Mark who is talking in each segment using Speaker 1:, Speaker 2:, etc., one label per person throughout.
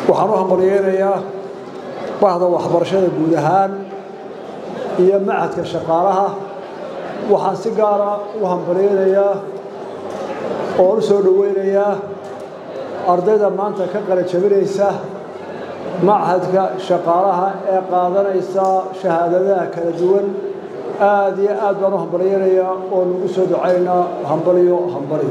Speaker 1: waxaan u hambalyeynayaa bahda waxbarashada guud ahaan iyo macadka shaqaalaha waxaan si gaara u hambalyeynayaa oo u soo dhoweynayaa ardayda maanta ka qala jabinaysa machadka shaqaalaha ee qaadanaysa shahaadadaha kala duwan aad iyo aad baan u hambalyeynayaa oo nagu soo ducaynaa hambalyo hambalyo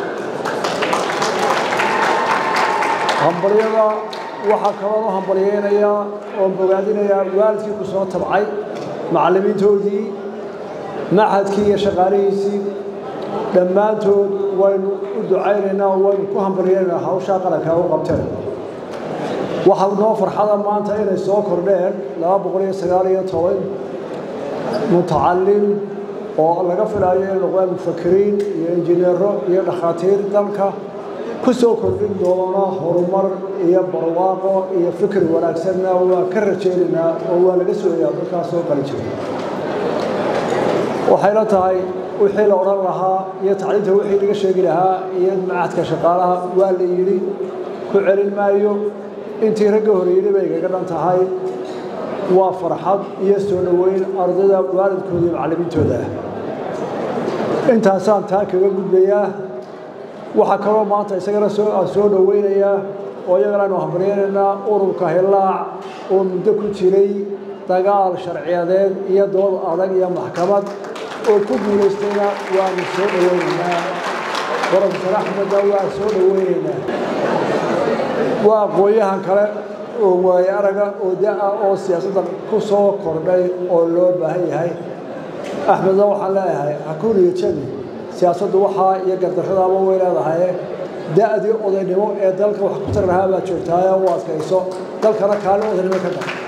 Speaker 1: hambalyada waxaa kaloon u hambalyeynayaa oon bogaadinayaa waalidkii ku soo tabcay macallimiintoodii machadkii iyo shaqaalihiisii dhammaantood waynu u ducaynaynaa waynu ku hambalyeynaynaa hawshaa qaranka u qabteen waxaa noo farxada maanta inay soo kordheen laba boqol iyo sagaal iyo toban mutacallim oo laga filaayo inay noqdaan mufakiriin iyo injineero iyo dhakhaatiir dalka ku soo kordhin doona horumar iyo barwaaqo iyo fikir wanaagsanna waa ka rajaynaynaa oo waa laga sooyaa dadkaas soo qali jira waxayla tahay wixii la odhan lahaa iyo tacliinta wixii laga sheegi lahaa iyo macadka shaqaalaha waa la yidhi ku celin maayo intii ragga hore yidhi bay igaga dhan tahay waa farxad iyo soo dhoweyn ardayda waalidkooda iyo macallimiintooda ah intaasaan taa kaga gudbayaa waxaa kaloo maanta isagana aan soo dhoweynayaa oo iyagana aynu hambalyeynaynaa ururka hillaac oo muddo ku jiray dagaal sharciyadeed iyo dood adag iyo maxkamad oo ku guulaystayna waanu soo dhoweynaynaa profesor axmedna waa soo dhoweynaynaa waa aqoon-yahan kale oo waaye araga oo da-a oo siyaasadda ku soo kordhay oo loo baahan yahay axmedna waxaan leeyahay hakuniyo jabi siyaasaddu waxaa iyo gardarradaaba way leedahay da-dii odaynimo ee dalka wax ku tari lahaa baad joogtaaye u adkayso dalkana kaalin odaynimo ka dar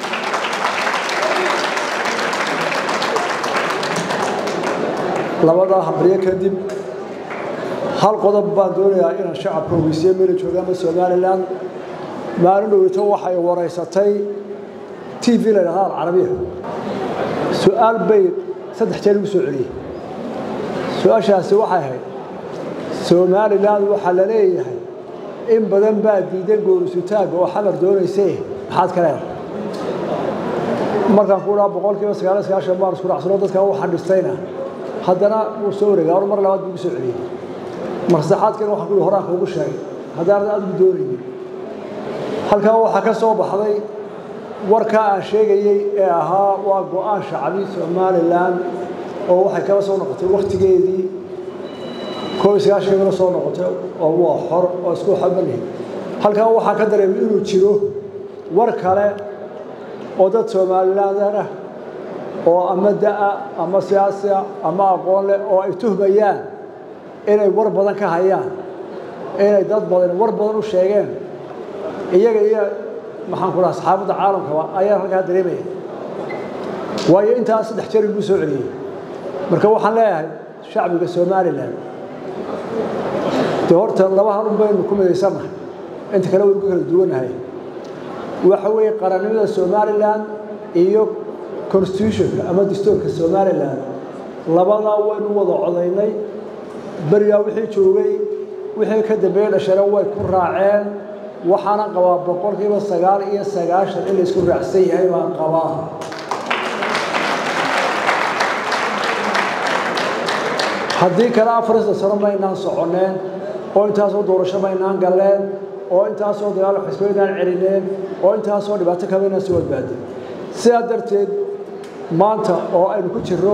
Speaker 1: labadaa hambriyo kadib hal qodob baan doonayaa inaan shacabka ogeysiyo meela joogaanba somalilan maalin dhoweyto waxay waraysatay t v la yidhahda alcarabiya su-aal bay saddex jeer igu soo celiyey su-aashaasi waxay ahayd somalilan waxaa la leeyahay in badan baa diidan goorisutaagga oo xamar doonaysay maxaad ka leedahay markaan ku dhaha boqol kiiba sagaaliyo sagaashan baan isku dhacsano dadka u xadhistayna haddana wuu soo wareegay mar labaad buu igu soo celiyey mar saddexaadkana waxaan kuhi horaan kuugu sheegay haddaanad adigu doonaynin halkaa waxaa ka soo baxday warkaa aan sheegayey ee ahaa waa go-aan shacbi somalilan oo waxay kala soo noqotay wakhtigeedii koob iyo sagaashankana soo noqotay oo waa xor oo isku xabalihi halkaa waxaa ka dareemay inuu jiro war kale oo dad somalilander ah oo ama da-a ama siyaasiya ama aqoon leh oo ay tuhmayaan inay war badan ka hayaan inay dad badan war badan u sheegeen iyaga iyo maxaan ku dhaha saxaabadda caalamkaba ayaa halkaa dareemaya waayo intaas saddex jeer iguu soo celiyey marka waxaan leeyahay shacbiga somalilan dee horta laba halun baynu ku midaysannahay inta kale waynu ka kala duwanahay waxa weeye qarannimada somalilan iyo constitutionka ama dastuurka somalilan labadaa waynu wada codaynay berigaa wixii joogay wixii ka dambeeye dhashana way ku raaceen waxaana qabaa boqolkiiba sagaal iyo sagaashan in la isku raacsan yahay baan qabaa haddii kale afarista sano maynaan soconneen oo intaasoo doorasho maynaan galleen oo intaasoo dagaal xisbo inaan celineen oo intaasoo dhibaato kaba inaan soo badbaadin sidaa darteed maanta oo aynu ku jirro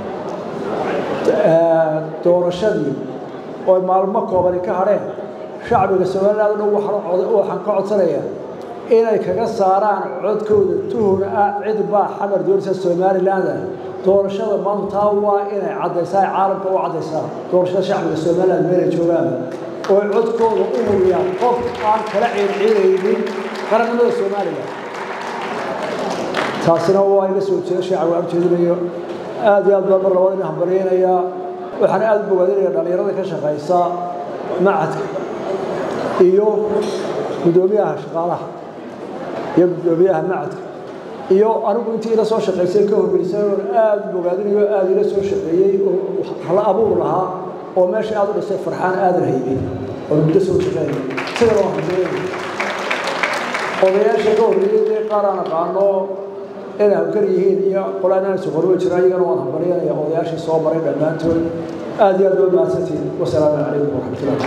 Speaker 1: doorashadii oo maalmo koobani ka hadheen shacbiga somaliland dhan waxaan ka codsanayaa inay kaga saaraan codkooda tuhun ah cid baa xamar doonaysa somaliland doorashada maanta taa waa inay caddaysaa caalamka u caddaysaa doorashada shacbiga somaliland meelay joogaan oo codkooda u huriyaan qof aan kala ciirciiraynin qarannimada somaliland taasina waa iga soo jeeda shacbiga aan jeedinayo aad iyo aad baan mar labaad ina hambalyeynayaa waxaan aad u bogaadinayaa dhallinyarada ka shaqaysa macadka iyo guddoomiyaha shaqaalaha iyo guddoomiyaha macadka iyo anigu intii ila soo shaqaysay ka horreysay oon aad u bogaadinayo aad ila soo shaqeeyey oo hala abuur lahaa oo meesha aad u dhisay farxaan aadan haybin oo muddo soo shaqeynay sidana waan hambalyeynayaa odayaasha ka horreeyey dee qaar aan aqaano inay habkar yihiin iyo qolaan aan soqorwe jira iyagana waan hambalyanaya odayaashii soo maray dhammaantood aad iyo aad waa mahadsantihin wasalaamu calaykum waraxmatullahi